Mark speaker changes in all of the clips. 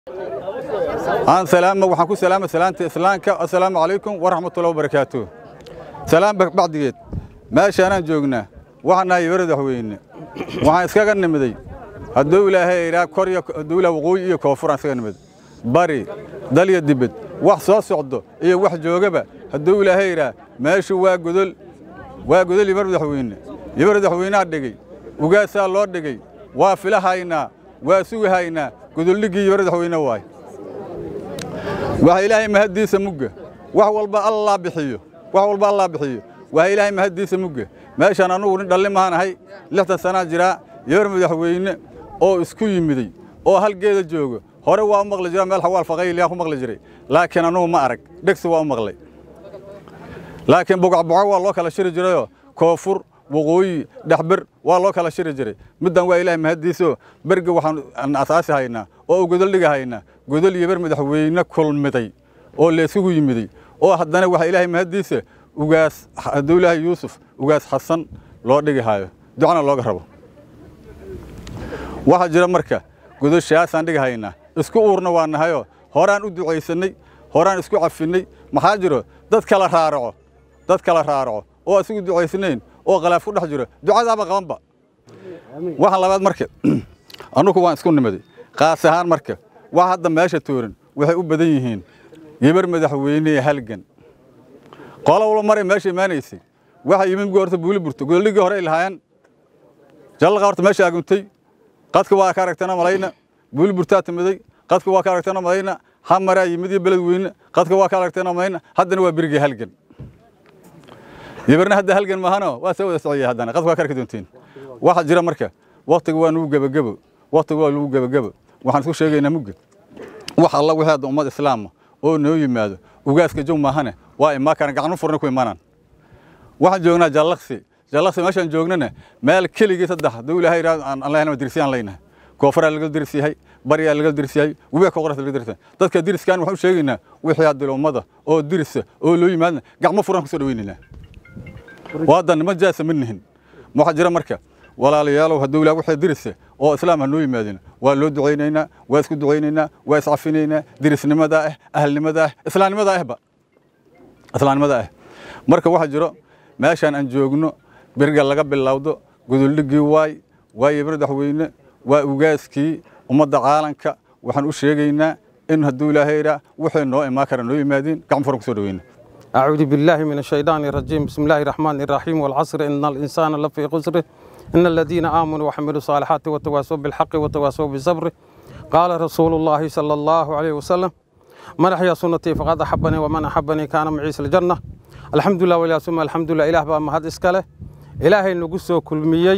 Speaker 1: aan salaama waxaan ku salaama salaanta islaamka assalaamu calaykum waraxmatullahi wabarakaatuh salaam bacdigeed meeshaanaan joognaa waxaan nahay madaxweyne waxaan iskaga nimiday hadduu ilaahay idhaa kor iyo hadduu ilaah waqooyi iyo koonfuraan iskaga nimiday bari dal iyo dibed wax soo socdo iyo wax joogaba hadduu ilaahay idhaa meeshu waa godol waa godol yimar madaxweyne yimar madaxweynaha dhigay ugaasaa loo dhigay waa filahaynaa waa sugahaynaa godoldhiggii yimar madaxweyne waay waxa ilaahay mahaddiisa mugga wax walba allaa bixiyo wax walba allaa bixiyo waxa ilaahay mahaddiisa mugga meeshaan annugu nin dhalli mahaan ahay lixdan sanaa jiraa yimar madaxweyne oo isku yimiday oo halgeeda joogo hore waa u maqli jira meel xawaal faqayliyaa ku maqli jiray laakiin annugu ma arag dhegsi waa u maqlay laakiin bogacboco waa loo kala shiri jirayoo koonfur waqooyi dhexber waa loo kala shiri jiray middan waa ilaahay mahaddiisoo berga waxaan asaasi haynaa oo godol dhiga haynaa godol iyo ber madaxweyne kulmiday oo laysugu yimiday oo haddana waxaa ilaahay mahaddiisa ugaas hadduu ilaahay yuusuf ugaas xasan loo dhigi haayo ducana looga rabo waxaa jira marka godoshaasaan dhigi haynaa isku uurna waa nahayoo horaan u ducaysannay horaan isku cafinnay maxaa jiro dad kala raaraco dad kala raaraco oo asigu ducaysnayn oo khalaaf ku dhex jiro ducadaaba qabanba waxaan labaad marka annugu waan isku nimaday qaas ahaan marka wax hadda meesha tooran waxay u badan yihiin yibar madaxweyne halgan qola walba maray meesha imaanaysay waxa yimid horta buuli burto godoligii hore ay lahaayeen jallaqa horta meesha aguntay qadka waa ka aragtana malayna buuli burtaa timiday qadka waa ka aragtana malayna hamaraa yimid iyo beled weyne qadka waa ka aragtana malayna haddana waa berigii halgan yibarna hadda halgan maahano waa soo wada socaya haddana qadka waa ka arki doontiin waxaa jira marka waktiga waa nugu gebagebo waktiga waa nugu gebagebo waxaan isku sheegaynaa mugga wax alla wixii hadda ummad islaama oo noo yimaado ugaaska jow maahane waa imaa karaan gacnu furna ku imaanaan waxaan joognaa jallaqsi jallaqsi meeshaan joognana meel keligii saddex hadduu ilaahay yidhahdo aan allahna dirsiyaan leynahay koofaraa laga dirs yahay baryaa laga dirs yahay webiga koqoras laga dirs yahay dadka diriskan waxaan u sheegaynaa wixii hadda ummada oo dirisa oo loo yimaadna gacmo furan kusoo dhaweynaynaa waadan niman jaasa ma nihin waxaa jira marka walaalayaalow hadduu ilaah wixii dirisa oo islaam ha noo yimaadina waa loo ducaynaynaa waa isku ducaynaynaa waa iscafinaynaa dirisnimadaa ah ahalnimadaa ah islaamnimadaa ahba islaamnimadaa ah marka waxaa jiro meeshaan aan joogno beriga laga bilowdo godoldhiggii waay waa yimir madaxweyne waa ugaaskii ummadda caalanka waxaan u sheegaynaa in hadduu ilaahay idhaa wixii noo imaan kara noo yimaadiin gacmo furan kusoo dhaweyna
Speaker 2: أعوذ بالله من الشيطان الرجيم بسم الله الرحمن الرحيم والعصر إن الإنسان لفي خسر إن الذين آمنوا وحملوا الصالحات وتواصوا بالحق وتواصوا بالصبر قال رسول الله صلى الله عليه وسلم من أحيا سنتي فقد أحبني ومن أحبني كان معي في الجنة الحمد لله ولا ثم الحمد لله إله بقى مهد إسكاله إلهي نقصه كل ميي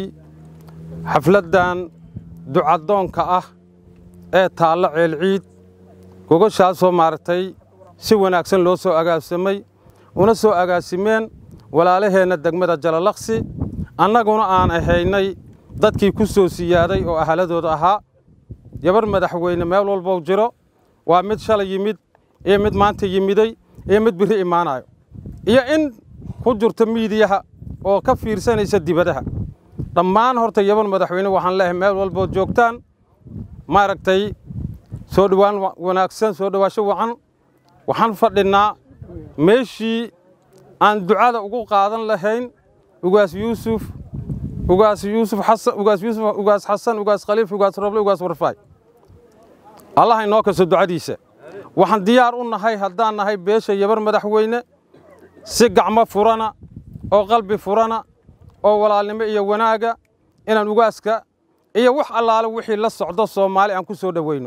Speaker 2: حفلدان دعاء دون كأه ee taalla ceelciid gogoshaasoo maaragtay si wanaagsan loo soo agaasimay una soo agaasimeen walaalaheenna degmada jalalaqsi annaguna aan ahaynay dadkii ku soo siyaaday oo ahaladooda ahaa yabar madaxweyne meel walbow jiro waa mid shalay yimid iyo mid maanta yimiday iyo mid birri imaanayo iyo in ku jirto miidiyaha oo ka fiirsanaysa dibadaha dhammaan horta yabar madaxweyne waxaan leeyahay meel walbood joogtaan maaragtay soo dhowaan wanaagsan soo dhowaasho wacan waxaan fadhinnaa meeshii aan ducada ugu qaadan lahayn ugaas yuusuf ugaas yuusuf xasan ugaas yuusuf ugaas xasan ugaas khaliif ugaas roble ugaas warfaay allah inoo kaso ducadiisa waxaan diyaar u nahay haddaan nahay beesha yabar madaxweyne si gacmo furana oo qalbi furana oo walaalnimo iyo wanaaga inaan ugaaska iyo wax allaale wixii la socdo soomaali aan ku soo dhoweyno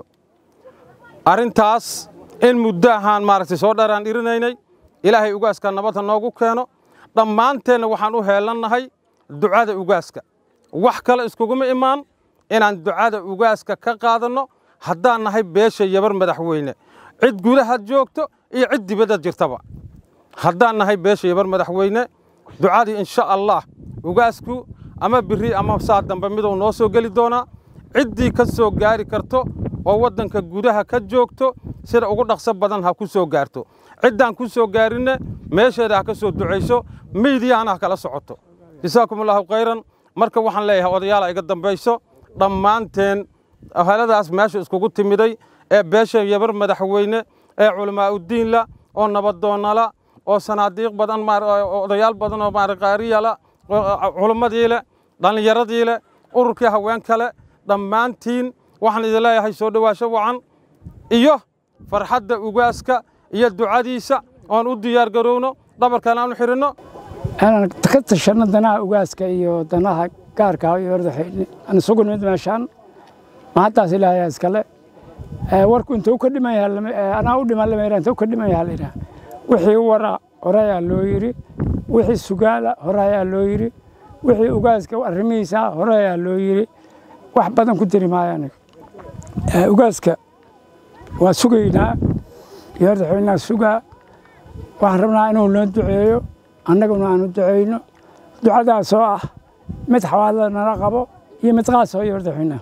Speaker 2: arrintaas in muddo ahaan maaragtay soo dharaan dhirinaynay ilaahay ugaaska nabadha noogu keeno dhammaanteenna waxaan u heelannahay ducada ugaaska wax kale iskuguma imaan inaan ducada ugaaska ka qaadanno haddaan nahay beesha yabar madaxweyne cid gudaha joogto iyo cid dibadda jirtaba haddaan nahay beesha yabar madaxweyne ducadii insha allah ugaasku ama biri ama saa dambe miduu noo soo geli doonaa ciddii ka soo gaari karto oo waddanka gudaha ka joogto sida ugu dhaqso badan ha ku soo gaarto ciddaan ku soo gaarinne meesheeda ha ka soo ducayso miidiyahana ha kala socoto jasaakum allahu khayran marka waxaan leeyahay odayaala iga dambayso dhammaanteen haladaas meesha iskugu timiday ee beesha yabar madaxweyne ee culamaauddiinla oo nabadoonnala oo sanaadiiq badan odayaal badan oo qaariyala culimmadii leh dhallinyaradii leh ururkii haweenka leh dhammaantiin waxaan idin leeyahay soo dhowaasho wacan iyo farxadda ugaaska iyo ducadiisa oon u diyaar garowno dhabarkan aan u xirinno
Speaker 3: inaan ka tashanno danaha ugaaska iyo danaha gaarka iyo wardaxayne aan isugu nimid meeshaan mahaddaas ilaahayaa iskale warku intuu ka dhiman yahay anaa u dhiman lama yidhaha intuu ka dhiman yahay la yidhaha wixii wara hore ayaa loo yidhi wixii sugaala hore ayaa loo yidhi wixii ugaaska arrimihiisa hore ayaa loo yidhi wax badan ku diri maayo aniga ugaaska waa sugaynaa iyo wardaxweynaha sugaa waxaan rabnaa inuu noo duceeyo annaguna aanu ducayno ducadaasoo ah mid xawaadada nala qabo iyo mid qaasoo iyo wardaxweynaha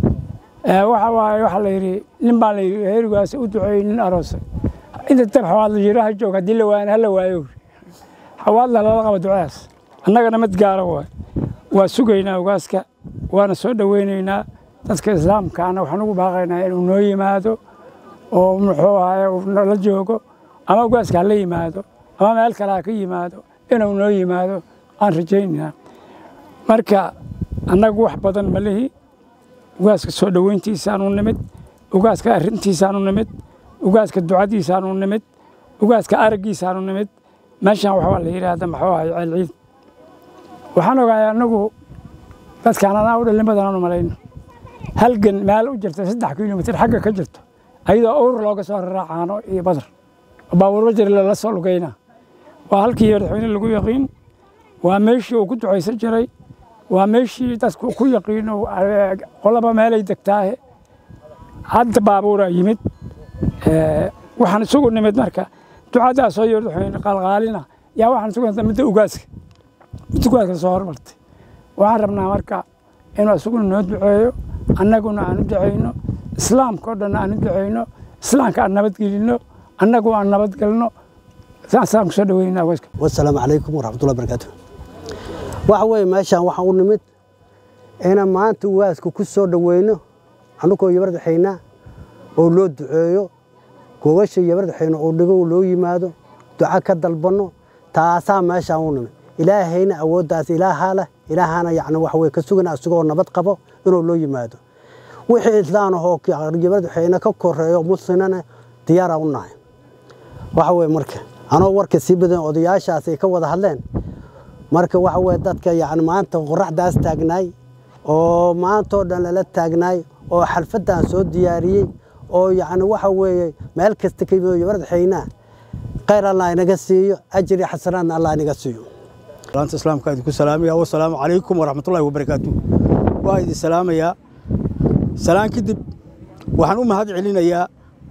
Speaker 3: waxa waaye waxaa la yidhi nin baa la yidhi heerigaas u duceeyey nin aroosay inta dab xawaadla jiraha joog haddii la waayana hala waayo xawaadla lala qabo ducadaas annagana mid gaara waay waa sugaynaa ugaaska waana soo dhoweynaynaa dadka islaamkaana waxaan ugu baaqaynaa inuu noo yimaado oo muxuu ahaye uu nala joogo ama ugaaska hala yimaado ama meel kale ha ka yimaado inuu noo yimaado aan rajaynaynaa marka annagu wax badan ma lihi ugaaska soo dhoweyntiisaanu nimid ugaaska arrintiisaanu nimid ugaaska ducadiisaanu nimid ugaaska araggiisaanu nimid meeshaan waxbaa la yidhaahda maxuu ahay ceelciid waxaan ogahay annagu dadkaan anaa u dhalin badan aanu malayno halgan meel u jirta saddex kilomitir xagga ka jirto ayadoo owr looga soo raraacaano iyo badar baabuurba jir lala soo lugayna waa halkii madaxweyne lagu yaqiin waa meeshii uu ku ducaysan jiray waa meeshii dadku ku yaqiino qolaba meelay degtaahe hadda baabuuraa yimid waxaan isugu nimid marka ducadaasoo iyo madaxweyne qaalqaalina yaa waxaan isugu nimid midda ugaaska midda ugaaska soo hormartay waxaan rabnaa marka inuu isaguna noo duceeyo annaguna aan u ducayno islaamka oo dhan aan u ducayno islaamka aan nabadgelinno annagu aan nabadgelno saasaan kusoo dhaweynaa ugaaska
Speaker 4: wasalaamu calaykum waraxmatullahi barakaatu waxa weeye meeshaan waxaan u nimid inaan maanta ugaaska ku soo dhoweyno annagoo yabardaxaynaa oo loo duceeyo gogasha yabardaxayna oo dhigo loo yimaado duca ka dalbanno taasaa meeshaan u nimid ilaahayna awooddaas ilaahaa leh ilaahana yacni waxa weye ka sugana isagoo nabad qabo inuu loo yimaado wixii islaan ahoo yabardaxayna ka koreeyo muslimana diyaara u nahay waxa weye marka anoo warka sii badan odayaashaas ay ka wada hadleen marka waxa weye dadka yani maanta qoraxdaas taagnaay oo maantoo dhan lala taagnaay oo xalfaddan soo diyaariyey oo yacni waxa weeye meel kasta ka yimid yabardaxaynaa khayr allah inaga siiyo ajri xasanaadna allah inaga siiyo
Speaker 5: salaanta islaamka idinku salaamaya wasalaamu calaykum waraxmatullahi wabarakaatu waa idin salaamayaa salaan kadib waxaan u mahad celinayaa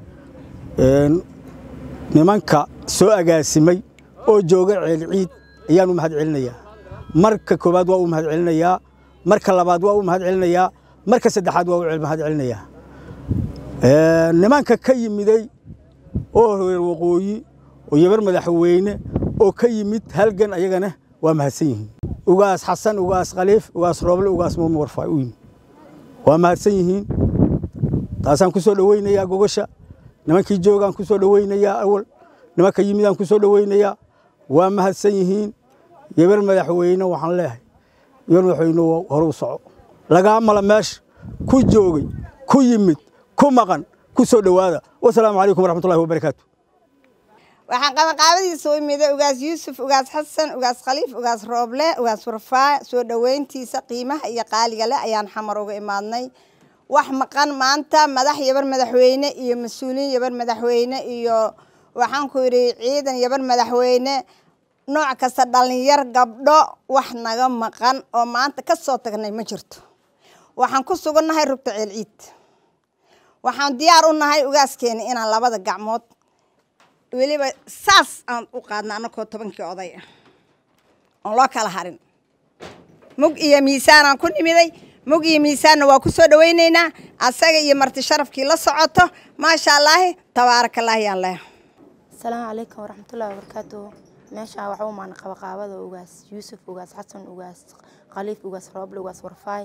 Speaker 5: nimanka soo agaasimay oo jooga ceelciid ayaan u mahad celinayaa marka koowaad waa u mahad celinayaa marka labaad waa u mahad celinayaa marka saddexaad waa u mahad celinayaa nimanka ka yimiday oo reer waqooyi oo yabar madaxweyne oo ka yimid halgan ayagana waa mahadsan yihiin ugaas xasan ugaas khaliif ugaas rooble ugaas muumin warfaa u yimid waa mahadsan yihiin taasaan ku soo dhoweynayaa gogasha nimankii joogaan ku soo dhoweynayaa awal nimanka yimidaan ku soo dhoweynayaa waa mahadsan yihiin yabar madaxweyne waxaan leeyahay yabar madaxweyne hore u soco lagaa mala meesha ku joogay ku yimid ku maqan ku soo dhowaada wasalaamu calaykum waraxmatullahi wabarakaatu
Speaker 6: waxaan qabanqaabadiisa u imiday ugaas yuusuf ugaas xasan ugaas khaliif ugaas rooble ugaas warfaa soo dhoweyntiisa qiimaha iyo qaaliga leh ayaan xamar uga imaadnay wax maqan maanta madax yabar madaxweyne iyo mas-uuliin yabar madaxweyne iyo waxaan ku yidhi ciidan yabar madaxweyne nooc kasta dhallinyar gabdho wax naga maqan oo maanta ka soo tagnay ma jirto waxaan ku sugannahay rugta ceelciid waxaan diyaar u nahay ugaaskeena inaan labada gacmood weliba saas aan u qaadna annakoo tobankii oday ah oon loo kala harin mug iyo miisaanaan ku nimiday mug iyo miisaanna waa ku soo dhowaynaynaa asaga iyo marti sharafkii la socoto maasha allaahi tabaarakallaahi yaan leeha
Speaker 7: asalaamu calaykum waraxmatullahi wabarakaatu meeshaan waxaa u maana qabaqaabada ugaas yuusuf ugaas xasan ugaas khaliif ugaas rooble ugaas warfaay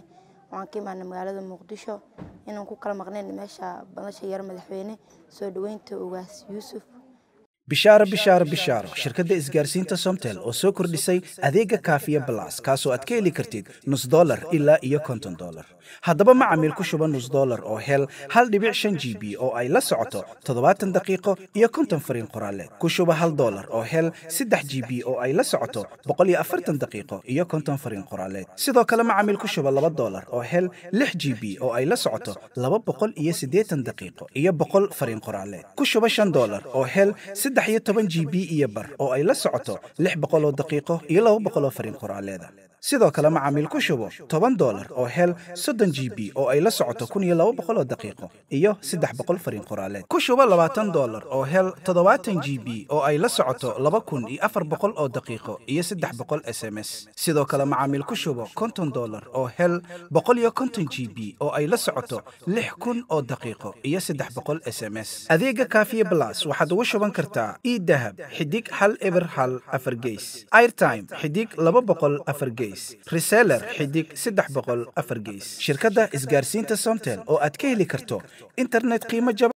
Speaker 7: waxaan ka imaanay magaalada muqdisho inaan ku kala maqnayn meesha badasha yar madaxweyne soo dhoweynta ugaas yuusuf
Speaker 8: bishaaro bishaaro bishaaro shirkadda isgaarsiinta somtel oo soo kordhisay adeega kaafiya balas kaasoo aad ka heli kartid nus dolar ilaa iyo konton dolar haddaba macamiil ku shuba nus dolar oo hel hal dhibic shan g b oo ay la socoto toddobaatan daqiiqo iyo konton fariin qoraaleed ku shuba hal dolar oo hel saddex g b oo ay la socoto boqol iyo afartan daqiiqo iyo konton fariin qoraaleed sidoo kale macamiil ku shuba laba dolar oo hel lix g b oo ay la socoto laba boqol iyo siddeetan daqiiqo iyo boqol fariin qoraaleed ku shuba shan dolar oo hel saddex iyo toban g b iyo bar oo ay la socoto lix boqol oo daqiiqo iyo laba boqol oo fariin qoraaleeda sidoo kale macaamiil ku shubo toban dolar oo hel soddon g b oo ay la socoto kun iyo laba boqol oo daqiiqo iyo saddex boqol fariin qoraaleed ku shubo labaatan dolar oo hel toddobaatan g b oo ay la socoto laba kun iyo afar boqol oo daqiiqo iyo saddex boqol s m s sidoo kale macaamiil ku shubo konton dolar oo hel boqol iyo konton g b oo ay la socoto lix kun oo daqiiqo iyo saddex boqol s m s adeega kaafiye blas waxaad ugu shuban kartaa idahab xidig hal eber hal afar geys airtime xidig laba boqol afar geys reseller xidig saddex boqol afar geys shirkadda isgaarsiinta somtel oo aad ka heli karto internet qiimo jaba